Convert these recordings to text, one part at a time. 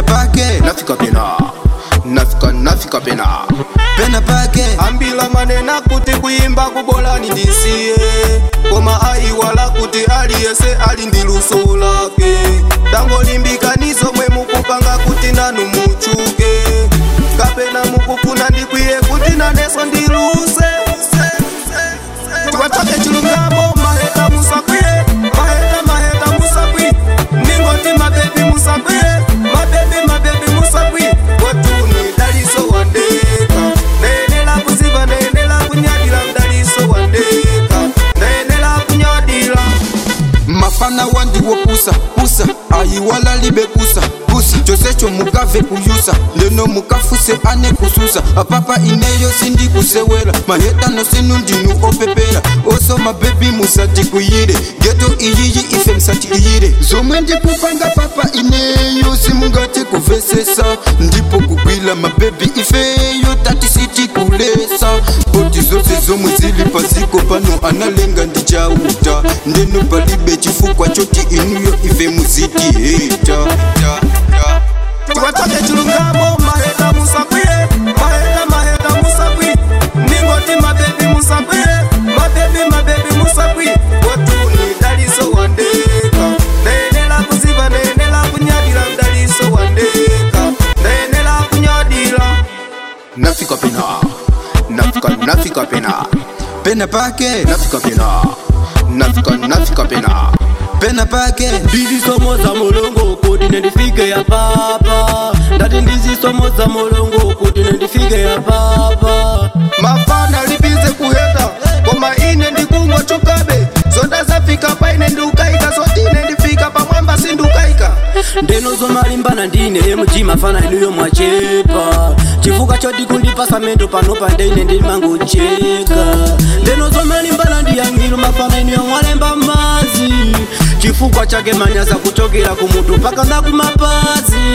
pake nafika pena nafika nafika pena pena pake ambila manena kuti kuyimba kubolani ndisiye koma ayiwala kuti aliyese ali ndi luso lake tangolimbikanizo mwe mukupanga kuti nanu muchuke kapena mukufuna ndikwiye kuti naneso ndiluse tiwatoke chilungamo maheta musakwiye maheta maheta musakwi ndingoti mabebi musakwiye mabebi mabebi musakwi watuni daliso wandeka nayenela kuziva nayenela kunyadila mdaliso wandeka nayenela kunyadila mafana wandiwo pusa pusa ayiwala libe kusa kusa chosecho mukave kuyusa ndeno mukafuse ane kususa apapa ineyo sindi kusewela mahetano sinu ndinu opepela oso mabebi musati kuyire geto iyiyi ife msati iyire zomwe ndikupanga papa ineyo simungati kuvesesa ndipo kugwila mabebi ifeyo tati siti kulesa poti zose zomwe zili paziko pano analenga ndichauta ndeno palibe chifukwa choti inuyo ife muziti heta tiwatoke chilungamo maheta musakwiye maheta maheta musakwi ningoti mabebi musakwiye mabebi mabebi musakwi watuni daliso wandeka nayenela kuziva nayenela kunyadila mdaliso wandeka nayenela kunyadila nafika pena nafika nafika pena pena pake nafika pena nafika nafika pena pena pake ndizisomo za mulungu kuti nendifike ya papa ndati ndizisomo za mulungu kuti nendifike ya papa mafana libize kuheta koma ine ndikungwa chokabe zonda zafika paine ndiukaika zoti ine ndifika pamwamba sindukaika ndeno zomalimbana ndine mtima fana inuyo mwachepa chifuka choti kundipasa mendo pano pandeine ndimangocheka ndeno zomalimbana ndiyangilo mafana inuyo mwalemba mazi chifukwa chake manyaza kuchokera kumutu mpaka na kumapazi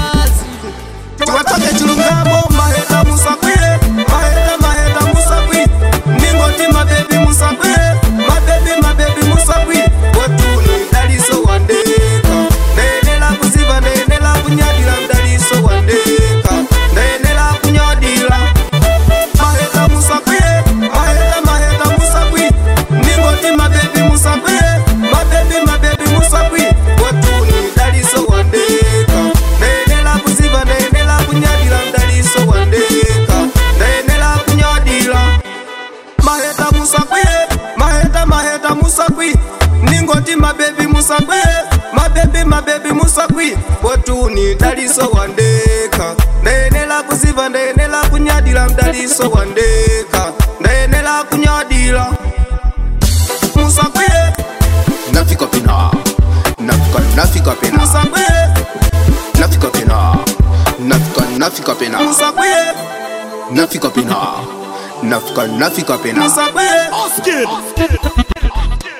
tiwatoke chilungamo maheta musakwiye maheta maheta musakwi ningoti mabebi musakwiye mabebi mabebi musakwi watuni daliso wandeka nayenela kuziva nayenela kunyadila mdaliso wandeka nayenela kunyadila maheta musakwiye maheta maheta musakwi ningoti mabebi musakwiye mabebi mabebi musakwi watuni daliso wandeka nayenela kuziva nayenela kunyadila mdaliso wandeka nayenela kunyadila maheta musakwiye maheta maheta musakwi ningoti mabebi musakwiye mabebi mabebi musakwi watuni daliso wandeka nayenela kuziva nayenela kunyadila mdaliso wandeka nayenela kunyadila musakwiye nafika pena nafika nafika pena musakwiye nafika pena nafika nafika pena musakwiye nafika pena nafika nafika pena musakwiye